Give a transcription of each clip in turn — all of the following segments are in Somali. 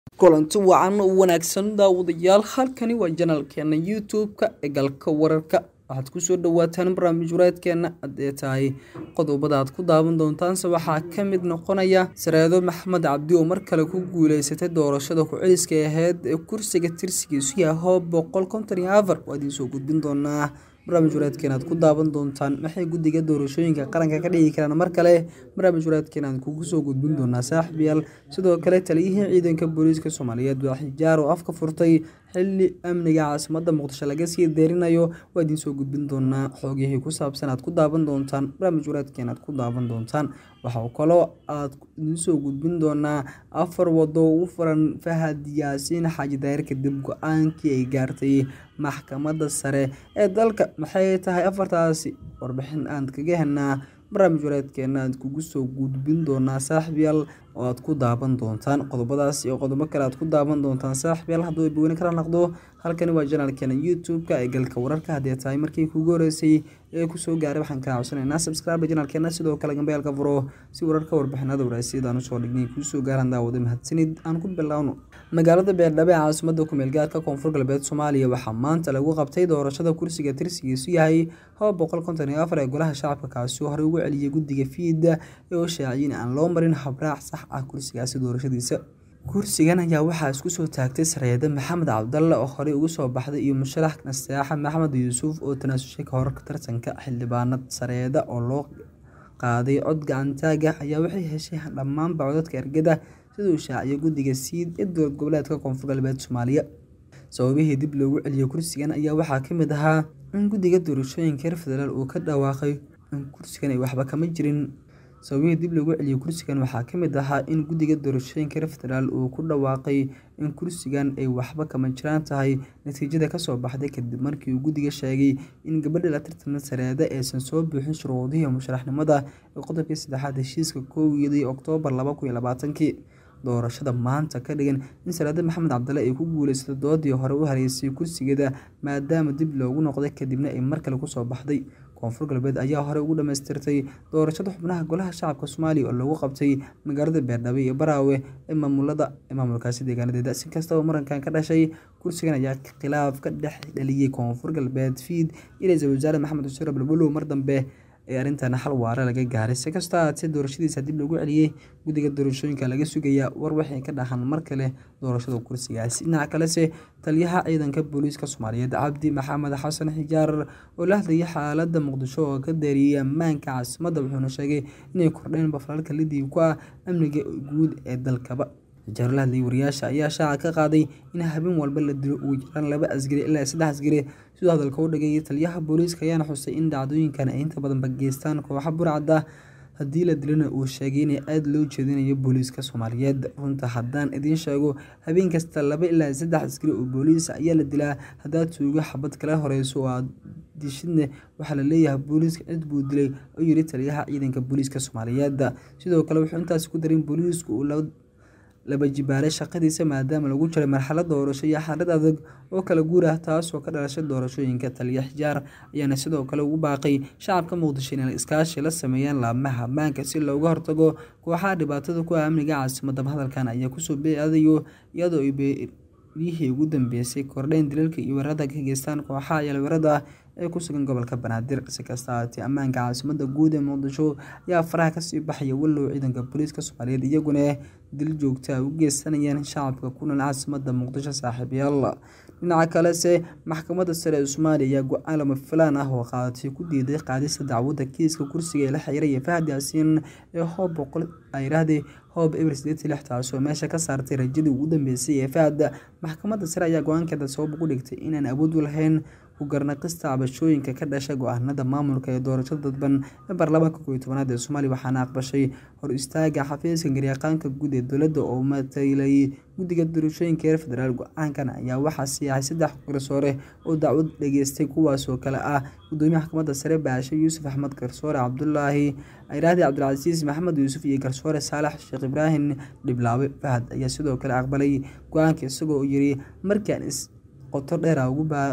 kulanti wacan oo wanaagsan daawadayaal halkani waa janalkeena youtube-ka ee galka wararka waxaad kusoo dhawaataan barnaamij wareedkeena haddee tahay qodobada aad ku daawan doontaanse waxaa ka mid noqonaya sareedo maxamed cabdi oo mar kale ku guuleysatay doorashada ku-celiska aheyd ee kursiga tirsigiisu yaho boqol konton iyo afar waa idiin soo gudbin doonaa barnaamij wareedkeena aad ku daawan doontaan maxay guddiga doorashooyinka qaranka ka dhigi karaan mar kale barnaamij wareedkeena aan kugu soo gudbin doonaa saaxiibyaal sidoo kale taliyihii ciidanka booliiska soomaaliyeed waa xijaar oo afka furtay xilli amniga caasimadda muqdisho laga sii deerinayo waa idiin soo gudbin doonaa xoogihii ku saabsan aad ku daawan doontaan barnaamij wareedkeena aad ku daawan doontaan waxaa kaloo aad idiin soo gudbin doonaa afar wado u furan fahad yaasiin xaaji daahir kadib go-aankii ay gaartay maxkamadda sare ee dalka maxay tahay afartaasi warbixin aan kaga helnaa barnaamij wareedkeena aad kugu soo gudbin doonaa saaxiibyaal oo aad ku daawan doontaan qodobadaas iyo qodobo kale aad ku daawan doontaan saaxiibyaal hadduu baweyne kala naqdo halkani waa janaalkeena youtube-ka ee galka wararka haddii tahay markii kugu horeysay ee kusoo gaaray waxaan kaa codsanaynaa subscribe janaalkeena sidoo kale gambeelka furo si wararka warbixinada waraasiyada aan usoo dhignay kuusoo gaaraan daawada mahadsanid aan ku bilowno magaalada beerdhabe ee caasimada kumeel gaarka koonfur galbeed soomaaliya waxaa maanta lagu qabtay doorashada kursiga tirsigiisu yahay haba boqol konton iyo afar ee golaha shacabka kaasi oo horey ugu celiyay guddiga fiida ee oo shaaciyeen aan loo marin habraac sax ah kursigaasi doorashadiisa kursigan ayaa waxaa isku soo taagtay sareede maxamed cabdalle oo horey ugu soo baxday iyo musharax nasteexa maxamed yuusuf oo tanaasushay ka hor tartanka xildhibaanad sareeda oo loo qaaday cod gacantaaga ayaa waxay heshay dhammaanba codadka ergada siduu shaaciyay guddiga siid ee dowlad goboleedka koonfur galbeed soomaaliya sababihii dib loogu celiyay kursigan ayaa waxaa ka mid ahaa in guddiga doorashooyinka reer federaal uu ka dhawaaqay in kursigan ay waxba kama jirin sababihii dib loogu celiyay kursigan waxaa ka mid ahaa in guddiga doorashooyinka reer federaal uu ku dhawaaqay in kursigan ay waxba kama jiraan tahay natiijada kasoo baxday kadib markii uu guddiga sheegay in gabadha la tartama sareeda aysan soo buuxin shuruudihii musharaxnimada ee qodobkii saddexaad heshiiska kowdii oktoobar laba kun iyo labaatankii doorashada maanta ka dhigan in sareede maxamed cabdalle ay ku guuleysatay doodii hore u hareysay kursigeeda maadaama dib loogu noqday kadibna ay mar kale kusoo baxday koonfur galbeed ayaa horey ugu dhamaystirtay doorashada xubnaha golaha shacabka soomaaliya oo lagu qabtay magaalada beerdhabe iyo baraawe ee maamulada ee maamulkaasi deegaanadeeda si kastaba murankan ka dhashay kursigan ayaa khilaaf ka dhex dhaliyey koonfur galbeed fiid iyo ra-iisul wasaare maxamed xuseen abdulbulow mar dambe ee arrintan xal waare laga gaaray si kastoo ahaatee doorashadiisa dib loogu celiyey guddiga doorashooyinka laga sugayaa war waxay ka dhaxan mar kale doorashada kursigaasi dhinaca kalese taliyaha ciidanka booliiska soomaaliyeed cabdi maxamed xasan xijaar oo la hadlayay xaaladda muqdisho oo ka deeriyey ammaanka caasimadda wuxuuna sheegay inay kordheen bafalalka lidii ku ah amniga guud ee dalkaba xijaar la hadlayay wariyaasha ayaa shaaca ka qaaday in habeen walba la dilo ugu jiraan laba asgari ilaa saddex asgari sidoo hadalka u dhigay taliyaha booliiska ayaana xusay in dhacdooyinkan ay inta badanba geystaan kooxa burcadda haddii la dilana uu sheegay in aada loo jeedinayo booliiska soomaaliyeed runta haddaan idiin sheego habeen kasta laba ilaa saddex askari oo booliis ayaa la dilaa haddaad tuugo xabad kala horeyso oo aad dishidne waxaa la leeyahay booliiska cid buu dilay oo yiri taliyaha ciidanka booliiska soomaaliyeed sidoo kale wuxuu intaasi ku darin booliisku uu laba jibaaray shaqadiisa maadaama lagu jiray marxalad doorasho iyo xaalad adag oo kala guur ah taasoo ka dhalashay doorashooyinka taliya xijaar ayaana sidoo kale ugu baaqay shacabka muqdisho inay iskaashi la sameeyaan laamaha ammaanka si looga hortago kooxaha dhibaatada ku ah amniga caasimadda hadalkan ayaa kusoo beeadayo iyadoo ay beelihii ugu dambeysay kordheen dilalka iyo weerarada ka geystaan kooxaha yalweerada ee ku sugan gobolka banaadir si kasta ahaatee ammaanka caasimadda guud ee muqdisho ayaa faraha kasii baxaya wallow ciidanka booliiska soomaaliyeed iyaguna dil joogta a u geysanayaan shacabka ku nool caasimadda muqdisho saaxiibyaal dhinaca kalese maxkamadda sare ee soomaaliya ayaa go-aan lama filaan ah oo qaadatay ku diiday qaadista dacwadda kiiska kursiga ee la xiriiraya fahad yaasiin ee hoob boqol ayrahdee hoob eber sideetii lix taasoo meesha ka saartay rajadii ugu dambeysay ee fahad maxkamadda sare ayaa go-aankeeda sabab ugu dhigtay inaan awood u lahayn ugarnaqista cabashooyinka ka dhasha go-aanada maamulka ee doorashada dadban ee baarlamaanka kooiyo tobanaad ee soomaaliya waxaana aqbashay hor istaaga xafiiska garyaqaanka guud ee dowladda oo matalayay guddiga doorashooyinka reer federaal go-aankan ayaa waxaa siyaxay saddex garsoore oo dacwad dhageystay kuwaasoo kale ah gudoomiyaha maxkamadda sare baashe yuusuf axmed garsoore cabdulaahi ayraahdi cabdilcasiis maxamed yuusuf iyo garsoore saalax sheekh ibraahim dhiblaawe fahad ayaa sidoo kale aqbalay go-aanka isagoo yiri markaan is qoto dheera ugu baa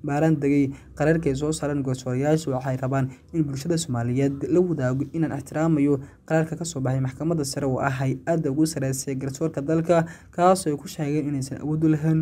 baaraan degay qaraarka ay soo saareen goosoorayaashu waxay rabaan in bulshada soomaaliyeed la wadaago inaan ixtiraamayo qaraarka kasoo baxay maxkamadda sare oo ah hay-adda ugu sareysay garsoorka dalka kaasoo ay ku sheegeen inaysan awood u lahayn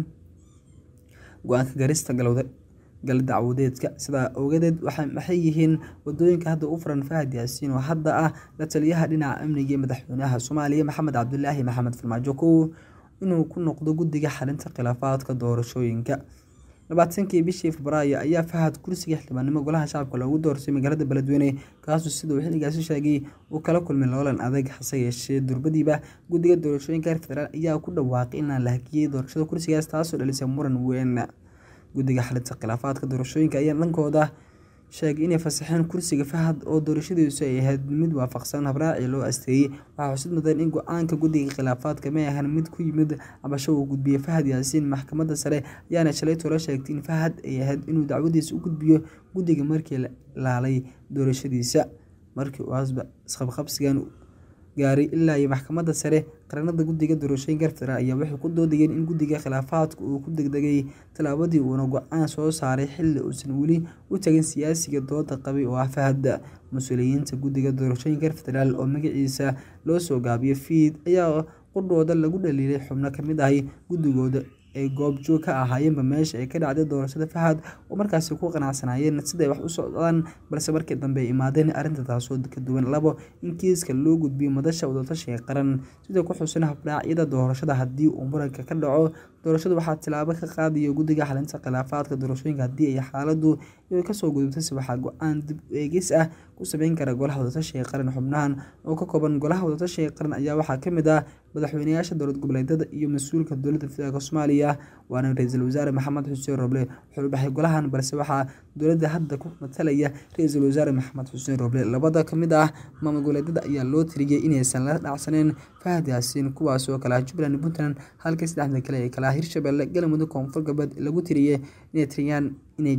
go-aanka garista galowda gal dacwadeedka sidaa ogadeed waxay yihiin wadooyinka hadda u furan fahad yaasiin oo hadda ah la taliyaha dhinaca amniga ee madaxweynaha soomaaliya maxamed cabdulaahi maxamed farmaajo kow inuu ku noqdo guddiga xalinta khilaafaadka doorashooyinka labaatankii bishii febraayo ayaa fahad kursiga xildhibaannimo golaha shacabka loogu doorsay magaalada beledweyne kaasoo sida uu xilligaasi sheegay uu kala kulmay loolan adag hase yeeshee durbadiiba guddiga doorashooyinka heer federaal ayaa ku dhawaaqay inaan la hakiyey doorashada kursigaas taasoo dhalisay muran weyn guddiga xalinta khilaafaadka doorashooyinka ayaa dhankooda sheegay inay fasaxeen kursiga fahad oo doorashadiisu ay ahayd mid waafaqsan habraaci loo asteeyey waxaa xusid mudan in go-aanka guddiga khilaafaadka may ahan mid ku yimid cabasho uu gudbiyey fahad yaasiin maxkamadda sare ayaana shalay tolo sheegtay in fahad ay ahayd inuu dacwadiisa u gudbiyo guddiga markii la laalay doorashadiisa markii uu asba isqabqabsigan gaaray ilaa iyo maxkamadda sare qaranada guddiga doorashooyinka federaal ayaa waxay ku doodayeen in guddiga khilaafaadka uu ku degdegay tallaabadii uuna go-aan soo saaray xilli uusan weli u tagin siyaasiga dooda qabay oo ah fahad mas-uuliyiinta guddiga doorashooyinka federaal oo magaciisa loo soo gaabiyo fiid ayaa qudhooda lagu dhaliilay xubno kamid ahay guddigooda ay goobjoog ka ahaayeenba meesha ay ka dhacday doorashada fahad oo markaasi ku qanacsanaayeen siday wax u socdaan balse markii dambe ay imaadeen arrinta taasoo ka duwan labo in kiiska loo gudbiyo madasha wadatashiga qaran sida ku xusan habraacyada doorashada haddii uu muranka ka dhaco doorashada waxaa tilaabo ka qaadaya guddiga xalinta khilaafaadka doorashooyinka haddii ay xaaladu kasoo gudubtayse waxaa go-aan dib eegis ah ku sameyn kara golaha wadatashiga qaran xubnahan oo ka kooban golaha wadatashiga qaran ayaa waxaa kamid ah madaxweyneyaasha dowlad goboleedyada iyo mas-uulka dowladda federaalk soomaaliya waana ra-iisul wasaare maxamed xuseen roble wuxuu baxay golahan balse waxaa dowladda hadda ku matalaya ra-iisul wasaare maxamed xuseen roble labada kamid ah maamul goboleedyada ayaa loo tiriyey inaysan la dhacsaneyn fahad yaasiin kuwaas oo kale ah jubbaland puntland halka saddexda kale ee kale ah hirshabelle galmudug koonfur galbeed lagu tiriyey inay tiriyaan inay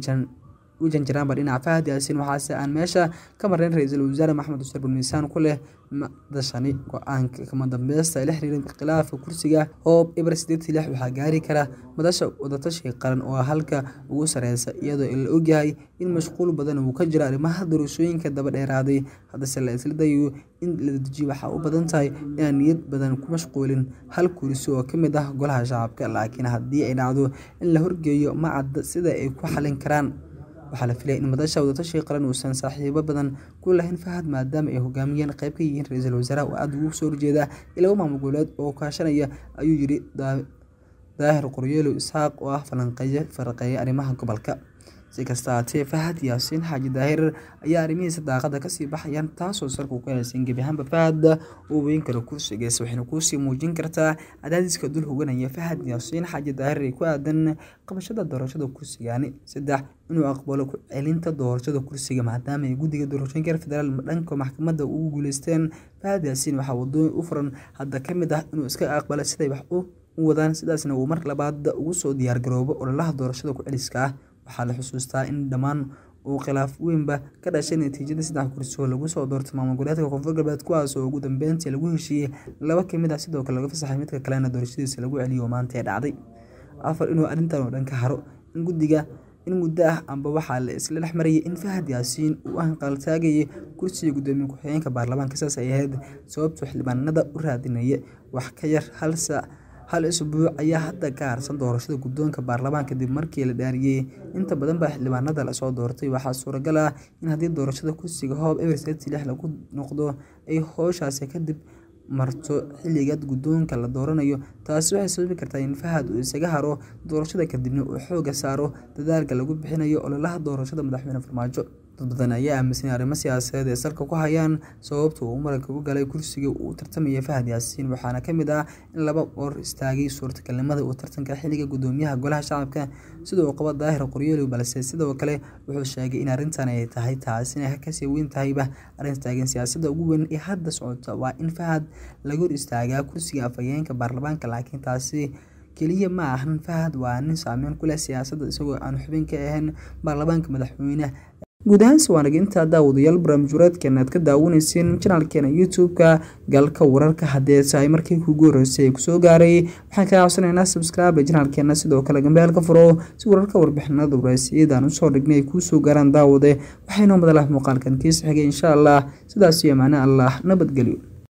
u janjiraanba dhinaca fahad yaasiin waxaase aan meesha ka marnayn ra-iisul wasaare maxamed xuseen bulmiisaan ku leh madashani go-aanka kama dambeysta ee la xiriira khilaafka kursiga oo ibra sideetii lix waxaa gaari kara madasha wadatashiga qaran oo halka ugu sareysa iyadoo la ogyahay in mashquul badan uu ka jiro arrimaha doorashooyinka daba dheeraaday haddase la isla dayo in la dejiyo waxaa u badan tahay inaan niyad badan ku mashquulin hal kursi oo ka mid ah golaha shacabka laakiin haddii ay dhacdo in la horgeeyo ma cadda sida ay ku xalin karaan waxaa la filaya in madasha wadatashiga qaran uusan saaxiibo badan ku lahayn fahad maadaama ay hogaamiyeen qayb ka yihiin ra-iisul wasaaraha oo aada ugu soo horjeeda iyo laba maamul goboleed oo kaashanaya ayuu yiri daahir qoryeelo isxaaq oo ah falanqeeye faraqeeya arrimaha gobolka si kasta haatee fahad yaasiin xaaji daahir ayaa arrimihiisa daaqada kasii baxayaan taasoo sarku ku haysan gebi ahaanba fahad uu weyn karo kursigiisa waxayna kuusii muujin kartaa cadaadiska dul hoganaya fahad yaasiin xaaji daahir ee ku aadan qabashada doorashada kursigani saddex inuu aqbalo ku celinta doorashada kursiga maadaama ay guddiga doorashooyinka federaal dhanka maxkamadda ugu guuleysteen fahad yaasiin waxaa wadooyin u furan hadda ka mid ah inuu iska aqbalo siday wax u wadaan sidaasna uu mar labaad ugu soo diyaargaroobo ololaha doorashada ku celiska ah waxaa la xusuustaa in dhammaan uu khilaaf weynba ka dhashay natiijada saddex kursi oo lagu soo doortay maamul goboleedka koonfur galbeed kuwaas oo ugu dambeyntii lagu heshiiyey laba kamid ah sidoo kale laga fasaxay midka kalena doorashadiisa lagu celiyo maanta ee dhacday afar inuu arrintan oo dhan ka haro in guddiga in muddo ah amba waxaa la isla dhex marayay in fahad yaasiin uu hanqaltaagayay kursiga guddoomiye ku-xigeenka baarlamaanka saas ay ahayd sababtuu xildhibaanada u raadinaya wax ka yar hal saac hal isbuuc ayaa hadda ka harsan doorashada guddoonka baarlamaan kadib markii la dhaariyey inta badan baa xildhibaanada lasoo doortay waxaa suuragal ah in haddii doorashada kursiga hoob everseti lix lagu noqdo ay hooshaasi kadib marto xilliga guddoonka la dooranayo taasi waxay sababi kartaa in fahad uu isaga haro doorashada kadibna uu xooga saaro dadaalka lagu bixinayo ololaha doorashada madaxweyne farmaajo dad badan ayaa aaminsan arrimo siyaasadeed ee salka ku hayaan sababta uu muranka u galay kursiga uu tartamaya fahad yaasiin waxaana ka mid ah in laba or istaagay suurtagalnimada uu tartanka xilliga guddoomiyaha golaha shacabka sida uu qabo daahir qoryooli balse sidoo kale wuxuu sheegay in arrintan ay tahay taasina kasii weyn tahayba arrin taagan siyaasadda ugu weyn ee hadda socota waa in fahad laga hor istaagaa kursiga afhayeenka baarlamaanka laakiin taasi keliya ma ahan fahad waa nin saameyn ku leh siyaasadda isagoo aan xubin ka ahayn baarlamaanka madaxweyne guud ahaanse waanaga intaa daawadayaal barnaamij wareedkeena aad ka daawaneyseen janaalkeena youtube-ka galka wararka haddee tahay markii kugu horeysay ee kusoo gaaray waxaan kaa codsanaynaa subscribe janaalkeena sidoo kale gambeel ka furo si wararka warbixinada waraasiyadaan usoo dhignay ay kuu soo gaaraan daawade waxaynoo madalah muuqaalkan kiisa xigay insha allah sidaas iyo macne allah nabadgelyo